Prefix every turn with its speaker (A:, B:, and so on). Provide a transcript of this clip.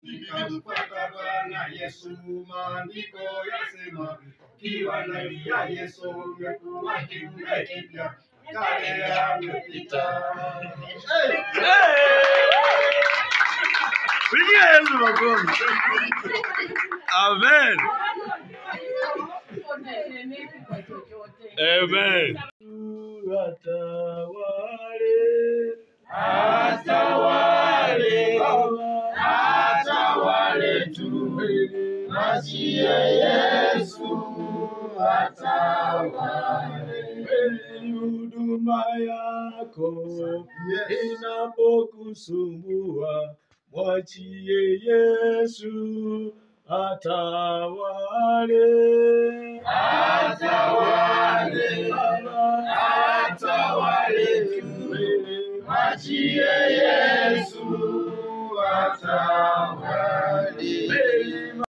A: Nikamfuata Bwana Yesu, maandiko yasema, ukiwa ndani ya Yesu umekuwa kiumbe kipya, kale yamepita. Hey!
B: Pigia Yesu makofi. Amen. Amen.
A: Atawale, atawale tu, Masiye Yesu atawale.
B: huduma yako
A: Yes.
B: inapokusumbua, mwachie Yesu atawale.
A: Atawale, atawale tu, Masiye Yesu atawale.